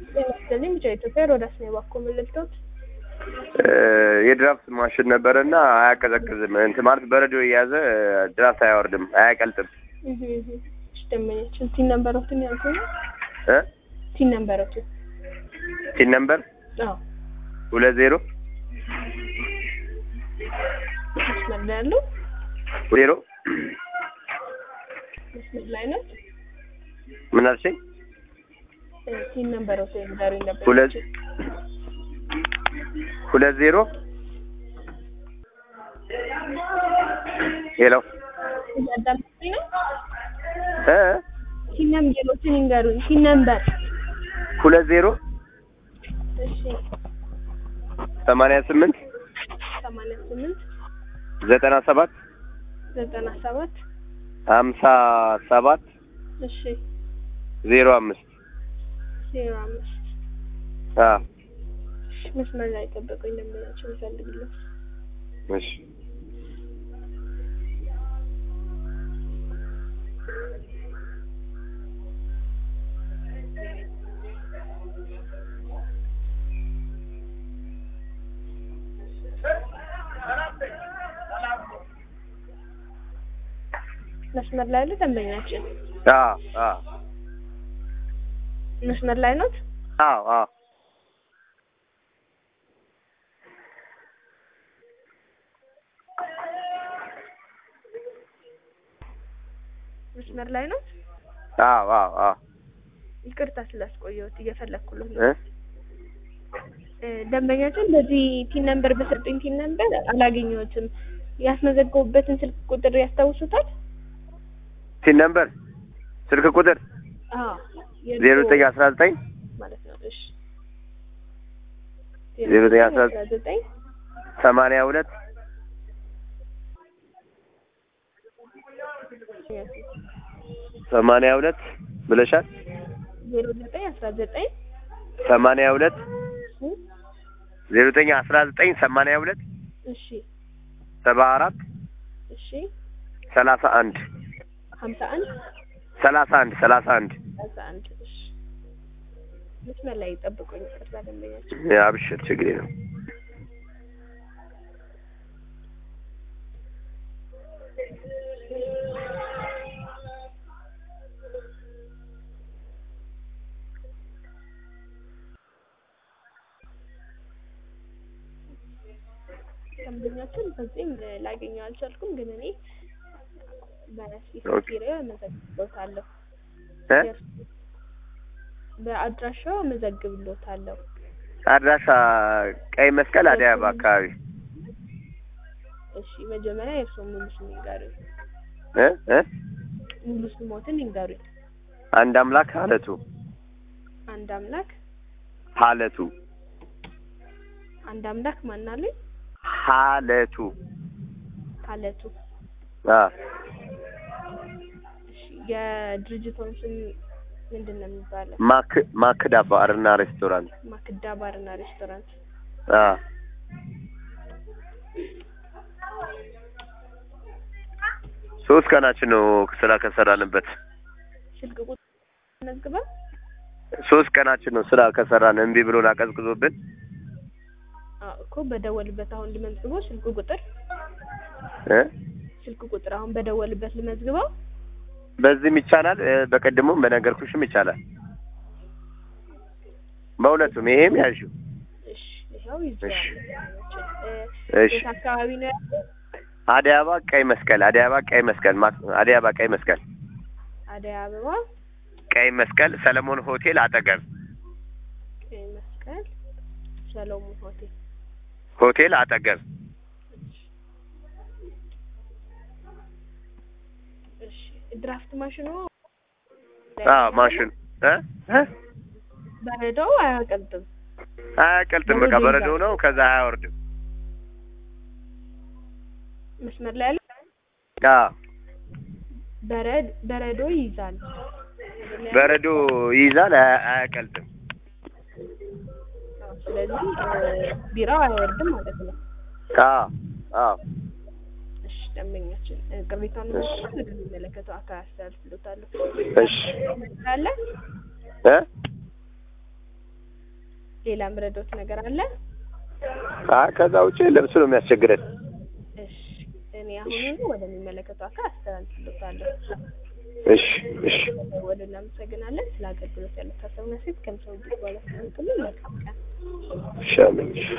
ስለዚህ ብቻ ኢትዮጵያ ሮዳስ ነው ባኮ ምልክቶት የድራፍት ማሽን ነበረና አያቀዘቅዝም። እንትን ማለት በረዶ የያዘ ድራፍት አያወርድም፣ አያቀልጥም። ደመኛችን ቲን ነበረቱን ያልኩ ነው እ ቲን ነበረቱ ቲን ነምበር አዎ ሁለት ዜሮ መስመር ላይ ያለው ዜሮ መስመር ላይ ነው ምን አልሽኝ? ቲን ነበረቱ የዛሬ ነበር ሁለት ሁለት ዜሮ ሄሎ እያዳመጡኝ ነው እ ቲን ነምበሮችን ይንገሩኝ ቲን ነምበር ሁለት ዜሮ እሺ ሰማንያ ስምንት ሰማንያ ስምንት ዘጠና ሰባት ዘጠና ሰባት ሀምሳ ሰባት እሺ ዜሮ አምስት ዜሮ አምስት አ እሺ መስመር ላይ ጠበቁኝ ደመኛችን ይፈልግልኝ እሺ መስመር ላይ ያለ ደንበኛችን አ አ መስመር ላይ ነው አዎ አዎ መስመር ላይ ነው አዎ አዎ አዎ ይቅርታ ስላስቆየሁት እየፈለግኩለት ነው እ እ ደንበኛችን በዚህ ቲን ነምበር በሰጡኝ ቲን ነምበር አላገኘሁትም ያስመዘገቡበትን ስልክ ቁጥር ያስታውሱታል ቲን ነምበር ስልክ ቁጥር አዎ ዜሮ ዘጠኝ አስራ ዘጠኝ ማለት ነው እሺ ዜሮ ዘጠኝ አስራ ዘጠኝ ሰማንያ ሁለት ሰማንያ ሁለት ብለሻል። ዜሮ ዘጠኝ አስራ ዘጠኝ ሰማንያ ሁለት ዜሮ ዘጠኝ አስራ ዘጠኝ ሰማንያ ሁለት እሺ ሰባ አራት እሺ ሰላሳ አንድ ሀምሳ አንድ ሰላሳ አንድ ሰላሳ አንድ ሰላሳ አንድ እሺ መስመር ላይ ጠብቁኝ ይቅርታ ደንበኛችን አብሽር ችግሬ ነው። ደንበኛችን በዚህም ላገኘው አልቻልኩም ግን እኔ በሲሲ ኦኬ። ኪሪያ መዘግብሎታለሁ እ በአድራሻው መዘግብሎታለሁ አድራሻ ቀይ መስቀል አደይ አበባ አካባቢ እሺ መጀመሪያ የእርስዎ ሙሉ ስም ይንገሩኝ እ እ ሙሉ ስሞትን ይንገሩኝ አንድ አምላክ ሀለቱ አንድ አምላክ ሀለቱ አንድ አምላክ ማናለኝ ሀለቱ ሀለቱ አ እሺ የድርጅቶን ስም ምንድን ነው የሚባለው ማክ ማክዳ ባርና ሬስቶራንት ማክዳ ባርና ሬስቶራንት አ ሶስት ቀናችን ነው ስራ ከሰራንበት ስልክ ቁጥር መዝግበን ሶስት ቀናችን ነው ስራ ከሰራን እምቢ ብሎን አቀዝቅዞብን አዎ እኮ በደወልበት አሁን ልመዝግበው ስልክ ቁጥር እ ስልክ ቁጥር አሁን በደወልበት ልመዝግበው በዚህም ይቻላል እ በቀድሞም በነገርኩሽም ይቻላል በሁለቱም ይሄም ያዥው እሺ ይኸው ይዘዋል እሺ። እ እሺ የት አካባቢ ነው ያለው አደይ አበባ ቀይ መስቀል አደይ አበባ ቀይ መስቀል ማ- አደይ አበባ ቀይ መስቀል አደይ አበባ ቀይ መስቀል ሰለሞን ሆቴል አጠገብ ቀይ መስቀል ሰሎሞን ሆቴል ሆቴል አጠገብ እሺ ድራፍት ማሽኑ አዎ ማሽን እ እ በረዶው አያቀልጥም አያቀልጥም በቃ በረዶ ነው ከዛ አያወርድም መስመር ላይ ያለ አዎ በረድ በረዶ ይይዛል በረዶ ይይዛል አያ- አያቀልጥም አዎ፣ ስለዚህ እ ቢራው አይወርድም ማለት ነው አዎ አዎ እሺ ደንበኛችን እ ቅሬታውን ወደሚመለከተው አካል አስተላልፍሎታለሁ እሺ አለ እ ሌላ ምረዶት ነገር አለ? አይ ከዛ ውጭ ልብሱ ነው የሚያስቸግረን። እሺ እኔ አሁኑኑ ወደሚመለከተው አካል አስተላልፍልዎታለሁ። እሺ እሺ ወደ እናመሰግናለን። ስለ አገልግሎት ያለት ሀሳብና ሴት ከምሰው በኋላ መልካም ቀን። እሺ አሜን።